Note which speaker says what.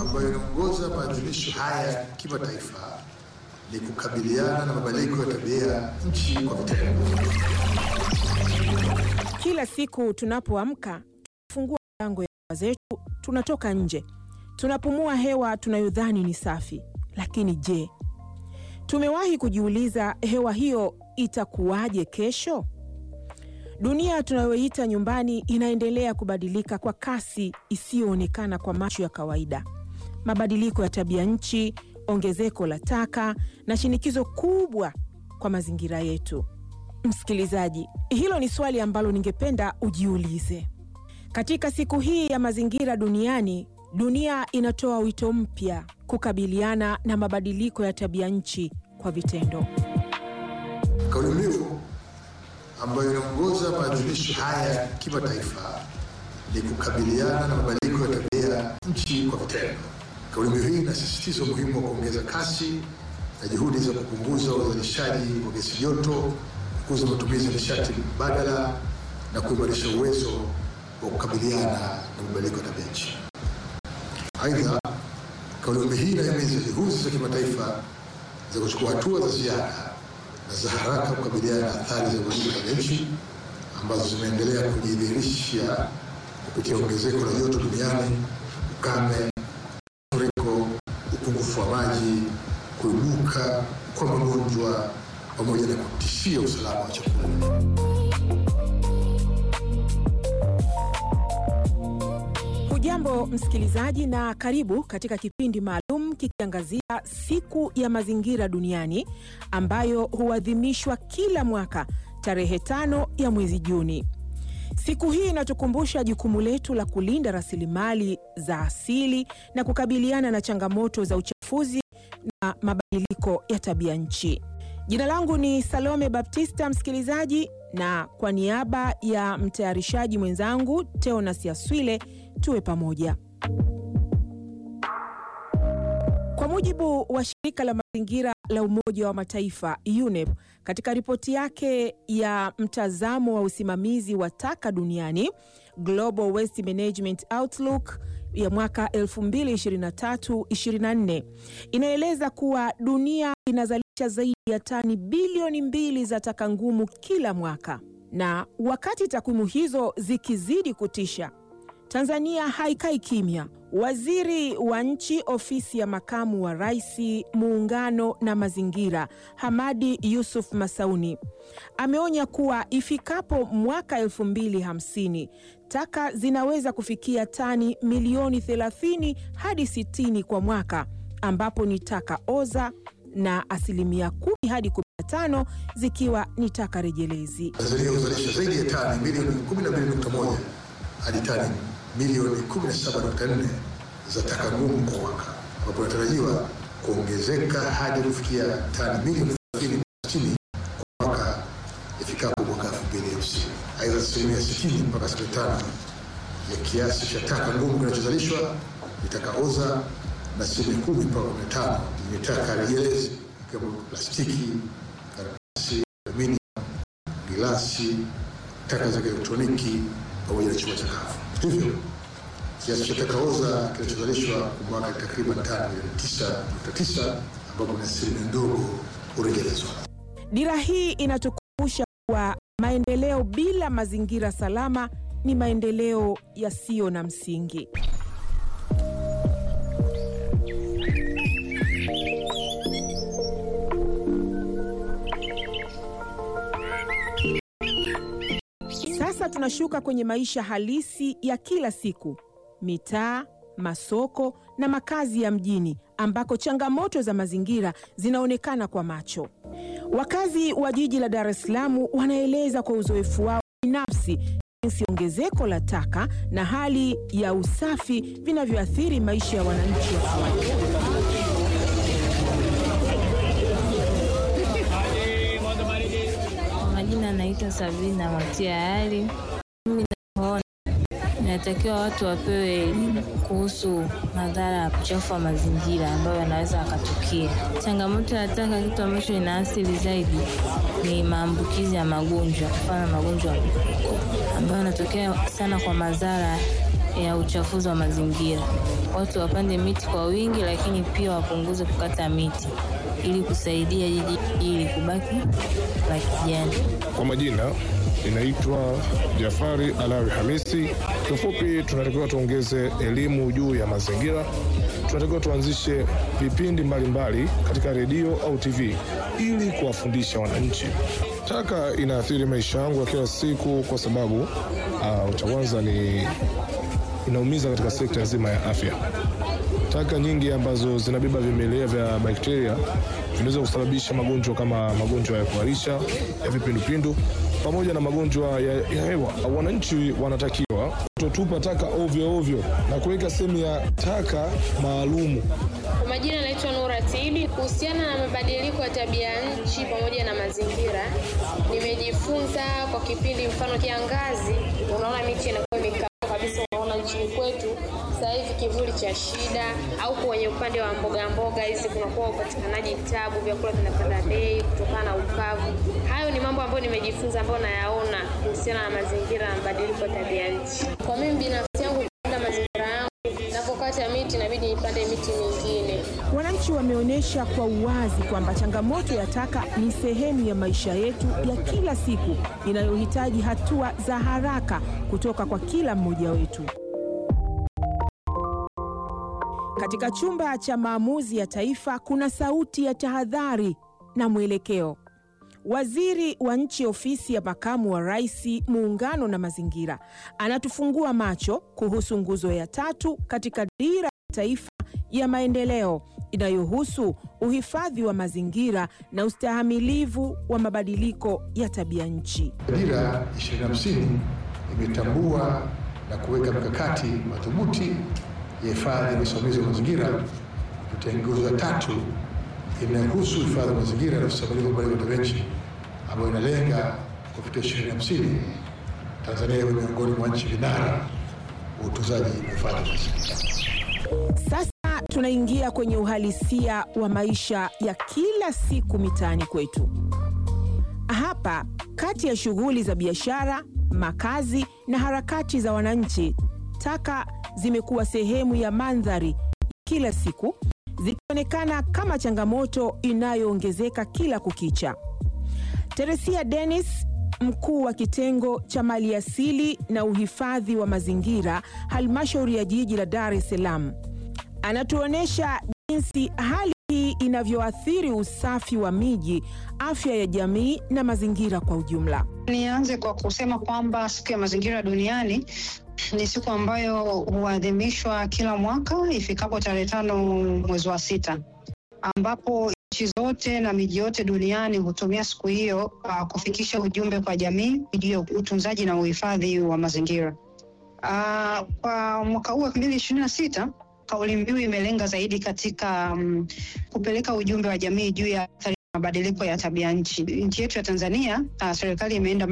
Speaker 1: ambayo inaongoza maadhimisho haya kimataifa ni kukabiliana na mabadiliko ya tabia nchi kwa vitendo.
Speaker 2: Kila siku tunapoamka, tunafungua milango ya nyumba zetu, tunatoka nje, tunapumua hewa tunayodhani ni safi. Lakini je, tumewahi kujiuliza hewa hiyo itakuwaje kesho? Dunia tunayoita nyumbani inaendelea kubadilika kwa kasi isiyoonekana kwa macho ya kawaida. Mabadiliko ya tabia nchi, ongezeko la taka na shinikizo kubwa kwa mazingira yetu. Msikilizaji, hilo ni swali ambalo ningependa ujiulize. Katika siku hii ya mazingira duniani, dunia inatoa wito mpya kukabiliana na mabadiliko ya tabia nchi kwa vitendo.
Speaker 1: Kauli mbiu ambayo inaongoza maadhimisho haya kimataifa ni kukabiliana na mabadiliko ya tabia nchi kwa vitendo. Kauli mbiu hii inasisitiza umuhimu wa kuongeza kasi na juhudi za kupunguza uzalishaji wa gesi joto, kukuza matumizi ya nishati mbadala na kuimarisha uwezo wa kukabiliana na mabadiliko ya tabia nchi. Aidha, kauli mbiu hii inahimiza juhudi za kimataifa za kuchukua hatua za ziada na za haraka kukabiliana na athari za mabadiliko ya tabia nchi ambazo zimeendelea kujidhihirisha kupitia ongezeko la joto duniani, ukame, mafuriko, upungufu wa maji, kuibuka kwa magonjwa pamoja na kutishia usalama wa chakula.
Speaker 2: Hujambo msikilizaji, na karibu katika kipindi maalum kikiangazia siku ya mazingira duniani ambayo huadhimishwa kila mwaka tarehe tano ya mwezi Juni. Siku hii inatukumbusha jukumu letu la kulinda rasilimali za asili na kukabiliana na changamoto za uchafuzi na mabadiliko ya tabia nchi. Jina langu ni Salome Baptista, msikilizaji, na kwa niaba ya mtayarishaji mwenzangu Teonas Yaswile, tuwe pamoja. Kwa mujibu wa shirika la mazingira la Umoja wa Mataifa UNEP, katika ripoti yake ya mtazamo wa usimamizi wa taka duniani Global Waste Management Outlook ya mwaka 2023-2024 inaeleza kuwa dunia inazalisha zaidi ya tani bilioni mbili za taka ngumu kila mwaka, na wakati takwimu hizo zikizidi kutisha, Tanzania haikai kimya. Waziri wa Nchi, Ofisi ya Makamu wa Rais, Muungano na Mazingira, Hamadi Yusuf Masauni ameonya kuwa ifikapo mwaka elfu mbili hamsini taka zinaweza kufikia tani milioni 30 hadi 60 kwa mwaka, ambapo ni taka oza na asilimia kumi hadi 15 zikiwa ni taka rejelezi.
Speaker 1: Tanzania huzalisha zaidi ya tani milioni 12.1 hadi tani milioni 17.4 za taka ngumu kwa mwaka, ambapo inatarajiwa kuongezeka hadi kufikia tani milioni 30 kwa mwaka ifikapo mwaka 2050. Aidha, asilimia 60 mpaka 65 ya kiasi cha taka ngumu kinachozalishwa ni taka oza na asilimia 10 mpaka 15 ni taka rejelezi ikiwemo plastiki, karatasi, alumini, gilasi, taka za kielektroniki pamoja na chuma chakavu. Hivyo kiasi cha taka oza kinachozalishwa kwa mwaka ni takriban tani milioni 9.9 ambapo ni asilimia ndogo hurejelezwa.
Speaker 2: Dira hii inatukumbusha kuwa maendeleo bila mazingira salama ni maendeleo yasiyo na msingi. Sasa tunashuka kwenye maisha halisi ya kila siku, mitaa, masoko na makazi ya mjini ambako changamoto za mazingira zinaonekana kwa macho. Wakazi wa jiji la Dar es Salaam wanaeleza kwa uzoefu wao binafsi jinsi ongezeko la taka na hali ya usafi vinavyoathiri maisha ya wananchi wa kawaida.
Speaker 3: Majina anaitwa Sabina Matia Ali. Mimi naona inatakiwa watu wapewe elimu kuhusu madhara ya uchafu wa mazingira ambayo yanaweza yakatukia. Changamoto ya taka, kitu ambacho inaathiri zaidi ni maambukizi ya magonjwa, mfano magonjwa ya mlipuko ambayo yanatokea sana kwa madhara ya uchafuzi wa mazingira. Watu wapande miti kwa wingi, lakini pia wapunguze kukata miti ili kusaidia jiji hili kubaki la kijani.
Speaker 4: Kwa majina inaitwa Jafari Alawi Hamisi. Kifupi, tunatakiwa tuongeze elimu juu ya mazingira. Tunatakiwa tuanzishe vipindi mbalimbali katika redio au TV ili kuwafundisha wananchi. Taka inaathiri maisha yangu ya kila siku kwa sababu uh, cha kwanza ni inaumiza katika sekta nzima ya afya. Taka nyingi ambazo zinabeba vimelea vya bakteria vinaweza kusababisha magonjwa kama magonjwa ya kuharisha, ya vipindupindu pamoja na magonjwa ya, ya hewa. Wananchi wanatakiwa kutotupa taka ovyo ovyo na kuweka sehemu ya taka maalumu.
Speaker 5: Kwa majina naitwa Nura Tibi. Kuhusiana na mabadiliko ya tabia nchi pamoja na mazingira, nimejifunza kwa kipindi, mfano kiangazi, unaona miti inakuwa imekauka kabisa, unaona nchini kwetu sasa hivi kivuli cha shida, au kwenye upande wa mboga mboga hizi kunakuwa upatikanaji tabu, vyakula vinapanda bei kutokana na ukavu. Hayo ni mambo ambayo nimejifunza, ambayo nayaona kuhusiana na mazingira na mabadiliko ya tabia nchi. Kwa mimi binafsi yangu, kulinda mazingira yangu, napokata miti inabidi nipande miti mingine.
Speaker 2: Wananchi wameonyesha kwa uwazi kwamba changamoto ya taka ni sehemu ya maisha yetu ya kila siku inayohitaji hatua za haraka kutoka kwa kila mmoja wetu. Katika chumba cha maamuzi ya taifa kuna sauti ya tahadhari na mwelekeo. Waziri wa Nchi, Ofisi ya Makamu wa Rais, Muungano na Mazingira, anatufungua macho kuhusu nguzo ya tatu katika Dira ya Taifa ya Maendeleo inayohusu uhifadhi wa mazingira na ustahamilivu wa mabadiliko ya tabia nchi.
Speaker 1: Dira 2050 imetambua na kuweka mikakati madhubuti ya hifadhi na usimamizi wa mazingira kupitia nguzo ya tatu inayohusu uhifadhi wa mazingira na usimamizi wa mabadiliko ya tabia nchi ambayo inalenga kufikia 2050 Tanzania iwe miongoni mwa nchi vinara wa utunzaji na uhifadhi wa mazingira.
Speaker 2: Sasa tunaingia kwenye uhalisia wa maisha ya kila siku mitaani kwetu. Hapa, kati ya shughuli za biashara, makazi na harakati za wananchi, taka zimekuwa sehemu ya mandhari kila siku, zikionekana kama changamoto inayoongezeka kila kukicha. Teresia Dennis, mkuu wa kitengo cha maliasili na uhifadhi wa mazingira, halmashauri ya jiji la Dar es Salaam, anatuonyesha jinsi hali hii inavyoathiri usafi wa miji, afya ya jamii na mazingira kwa ujumla.
Speaker 6: Nianze kwa kusema kwamba siku ya mazingira duniani ni siku ambayo huadhimishwa kila mwaka ifikapo tarehe tano mwezi wa sita, ambapo nchi zote na miji yote duniani hutumia siku hiyo uh, kufikisha ujumbe kwa jamii juu ya utunzaji na uhifadhi wa mazingira. Uh, kwa mwaka huu elfu mbili ishirini na sita kauli mbiu imelenga zaidi katika um, kupeleka ujumbe wa jamii juu ya athari ya mabadiliko ya tabia nchi. Nchi yetu ya Tanzania, uh, serikali imeenda